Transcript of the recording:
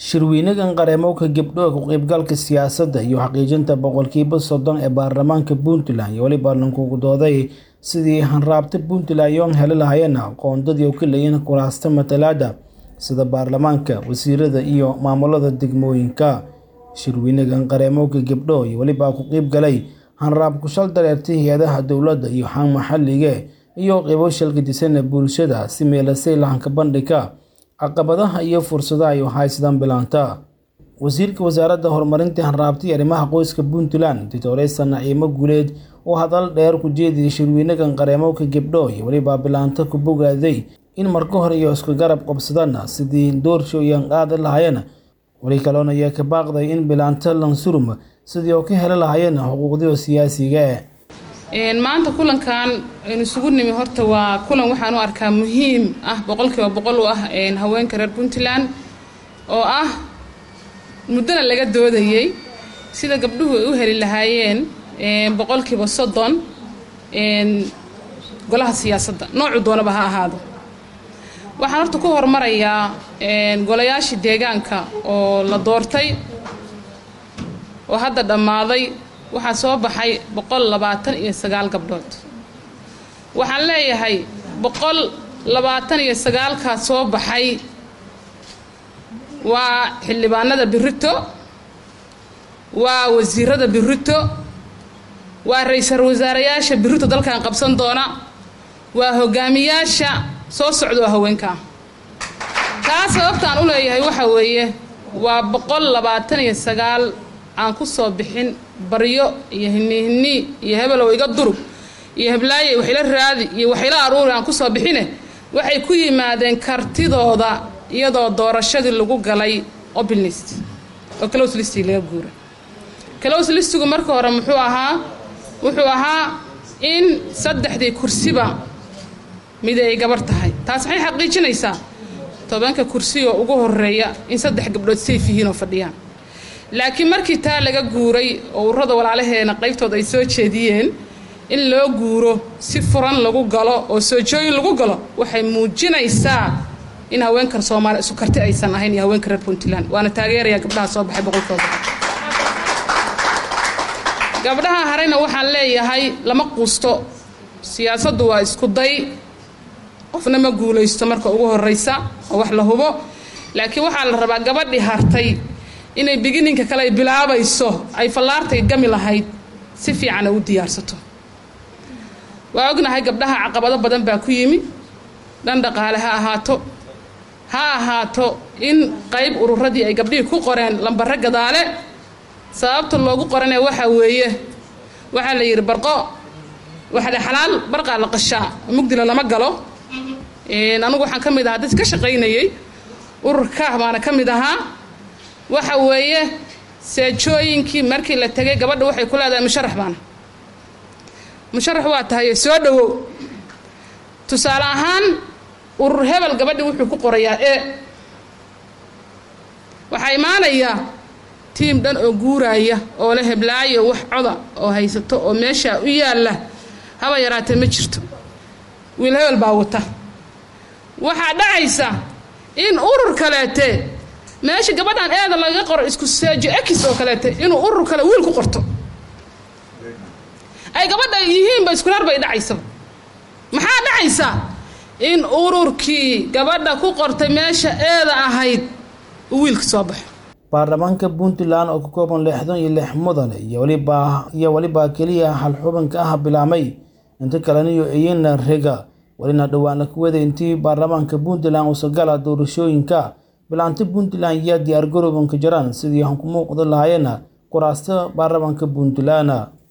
shirweynagan qareemowga gabdho ka qaybgalka siyaasadda iyo xaqiijinta boqolkiiba soddon ee baarlamaanka puntland iyo weliba lankugu dooday sidii hanraabta puntland yoon heli lahaayeen aqoondadii u ka leeyiin kuraasta matalaada sida baarlamaanka wasiirada iyo maamulada degmooyinka shirweynagan qareemowga gabdho iyo weliba ku qeyb galay hanraab kushal dareertay hay-adaha dowladda iyo xaan maxallige iyo qeybo shalgadisan bulshada si meelasay lahanka bandhiga caqabadaha iyo fursadaha ay haysadaan bilaanta wasiirka wasaaradda horumarinta hanraabta iyo arrimaha qoyska puntland doctoresa naciimo guuleed oo hadal dheer ku jeediyay shirweynagan qareemowka gabdho iyo weliba bilaanta ku bogaaday in marka hore iyo isku garab qabsadaan sidii doorshooyan qaadi lahaayeen weli kaloona ayaa ka baaqday in bilaanta lansurum sidii oo ka heli lahaayeen xuquuqdii siyaasiga maanta kulankan aynu isugu nimi horta waa kulan waxaan u arkaa muhiim ah boqolkiiba boqol u ah haweenka reer puntland oo ah muddona laga doodayey sida gabdhuhu ay u heli lahaayeen boqolkiiba soddon golaha siyaasadda noocu doonaba ha ahaado waxaan horta ku hormarayaa golayaashii deegaanka oo la doortay oo hadda dhammaaday waxaa soo baxay boqol labaatan iyo sagaal gabdhood waxaan leeyahay boqol labaatan iyo sagaalkaa soo baxay waa xildhibaanada birito waa wasiirada birito waa ra-iisal wasaarayaasha birito dalkan qabsan doona waa hogaamiyaasha soo socda oo haweenkaa taa sababtaan u leeyahay waxa weeye waa boqol labaatan iyo sagaal aan ku soo bixin baryo iyo hinihinii iyo hebelow iga durug iyo heblaaye waxila raadi iyo waxila aruuri aan kusoo bixine waxay ku yimaadeen kartidooda iyadoo doorashadii lagu galay obilnist oo close listig laga guura close listigu marka hore muxuu ahaa wuxuu ahaa in saddexdii kursiba mid ay gabar tahay taas maxay xaqiijinaysaa tobanka kursigoo ugu horeeya in saddex gabdhood sayf yihiin oo fadhiyaan laakiin markii taa laga guuray oo ururada walaalaheena qaybtooda ay soo jeediyeen in loo guuro si furan lagu galo oo soojooyin lagu galo waxay muujinaysaa in haweenkan soomaaliya isu karti aysan ahayn iyo haweenka reer puntland waana taageerayaa gabdhaha soo baxay boqolkooda gabdhaha hareyna waxaan leeyahay lama quusto siyaasaddu waa isku day qofna ma guulaysto marka ugu horeysa oo wax la hubo laakiin waxaa la rabaa gabadhii hartay inay bigininka kale ay bilaabayso ay fallaartay gami lahayd si fiican ay u diyaarsato waa ognahay gabdhaha caqabado badan baa ku yimi dhan dhaqaale ha ahaato ha ahaato in qayb ururadii ay gabdhihii ku qoreen lambare gadaale sababta loogu qorane waxaa weeye waxaa la yidhi barqo waxale xalaal barqaa la qashaa mugdila lama galo anugu waxaan ka mid ahaa dadki ka shaqaynayey ururkaah baana ka mid ahaa waxa weeye seejooyinkii markii la tegay gabadha waxay ku leedahay musharax baana musharax waa tahay soo dhawow tusaale ahaan urur hebel gabadhi wuxuu ku qorayaa e waxaa imaanayaa tiim dhan oo guuraaya oo la heblaayo wax coda oo haysato oo meeshaa u yaalla haba yaraatee ma jirto wiil hebel baa wata waxaa dhacaysa in urur kaleete meesha gabadhan eeda laga qoro isku seejo ekis oo kaleete inuu urur kale wiil ku qorto ay gabadha yihiinba iskureer bay dhacaysaba maxaa dhacaysa in ururkii gabadha ku qortay meesha eeda ahayd uu wiilka soo baxo baarlamaanka puntland oo ka kooban lixdan iyo lix mudane iyo waliba iyo weliba keliya hal xubinka ah bilaamay inta kalena iyo iyana rega welina dhawaana kuwada intii baarlamaanka puntland usagala doorashooyinka bilaanta puntland ayaa diyaar garoobanka jiraan sidii aan ku muuqda lahaayeen kuraasta baarlamaanka puntland